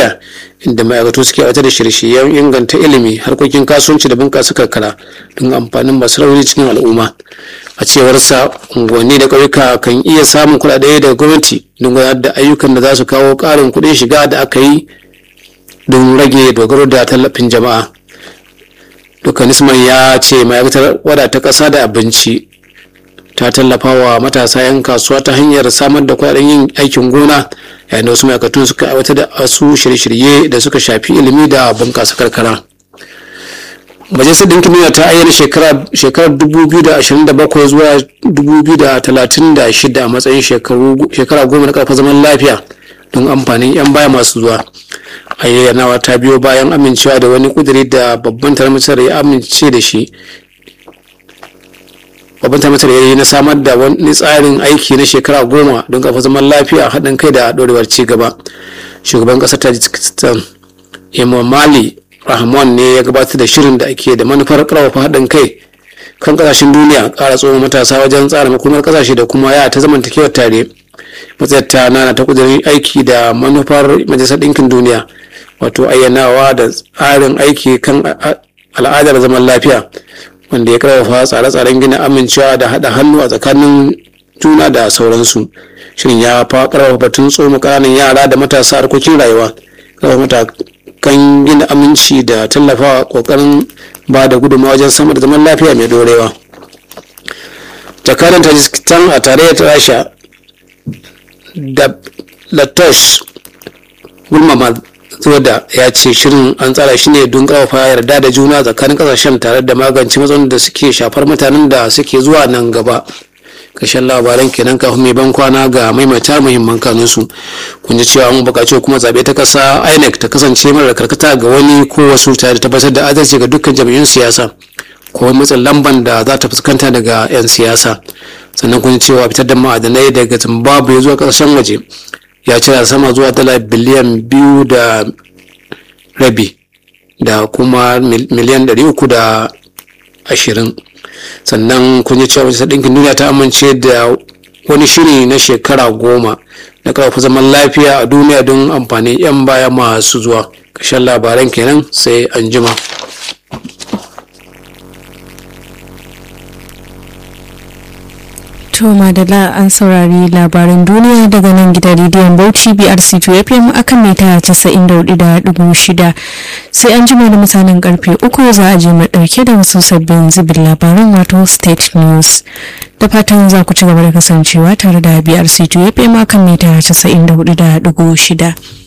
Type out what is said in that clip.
inda ma'aikatu suke wata da shirye-shiryen inganta ilimi harkokin kasuwanci da bunƙasa karkara don amfanin masu rauni cikin al'umma a cewar sa unguwanni da ƙauyuka kan iya samun kuɗaɗe daga gwamnati don gudanar da ayyukan da za su kawo ƙarin kuɗin shiga da aka yi don rage dogaro da tallafin jama'a dukkan isman ya ce ma'aikatar wadata ƙasa da abinci ta tallafa wa matasa 'yan kasuwa ta hanyar samar da kuɗaɗen yin aikin gona yayin da wasu ma'aikatun suka aiwatar da wasu shirye-shirye da suka shafi ilimi da bunƙasa karkara majalisar ɗinkin duniya ta ayyana shekarar 2027 zuwa 2036 a matsayin shekara goma na ƙarfa zaman lafiya don amfanin 'yan baya masu zuwa ayyanawa ta biyo bayan amincewa da wani kuduri da babban tarmatar ya amince da shi babban tarmatar ya yi na samar da wani tsarin aiki na shekara goma don kafa zaman lafiya haɗin kai da ɗorewar ci gaba shugaban ƙasar tajikistan imamali rahman ne ya gabatar da shirin da ake da manufar ƙarfafa haɗin kai kan ƙasashen duniya ƙara tsohon matasa wajen tsara makomar ƙasashe da kuma ya ta zamantakewar tare matsayar ta nana ta kudurin aiki da manufar majalisar ɗinkin duniya wato ayyanawa da tsarin aiki kan al'adar zaman lafiya wanda ya karfafa tsare-tsaren gina amincewa da haɗa hannu a tsakanin juna da sauransu shirin ya fa karfafa batun tsoma ƙananan yara da matasa harkokin rayuwa karfafa matakan gina aminci da tallafawa ƙoƙarin ba da gudunmawa wajen samar da zaman lafiya mai dorewa jakadan tajikistan a tarayyar rasha da latosh gulmama zoda ya ce shirin an tsara shi ne don karfafa yarda da juna tsakanin kasashen tare da magance matsalolin da suke shafar mutanen da suke zuwa nan gaba kashen labaran kenan kafin mai ban kwana ga maimaita muhimman kanunsu kun ji cewa an buƙaci kuma zaɓe ta ƙasa inec ta kasance mara karkata ga wani ko wasu tare da tabbatar da adalci ga dukkan jam'iyyun siyasa ko matsin lamban da za ta fuskanta daga 'yan siyasa sannan kun cewa fitar da ma'adanai daga zimbabwe zuwa ƙasashen waje ya cira sama zuwa dala biliyan biyu da rabi da kuma miliyan ɗari uku da ashirin sannan kun ji cewa majalisar ɗinkin duniya ta amince da wani shiri na shekara goma na ƙarfafa zaman lafiya a duniya don amfanin 'yan baya masu zuwa ƙarshen labaran kenan sai an jima. To Madala an saurari labaran duniya daga nan gidan rediyon Bauchi BRC 2 FM akan mita 94.6 sai an jima da misalin karfe uku za a je mu dauke da wasu sabbin zubin labaran wato state news. Da fatan za ku ci gaba da kasancewa tare da BRC 2 FM akan mita 94.6.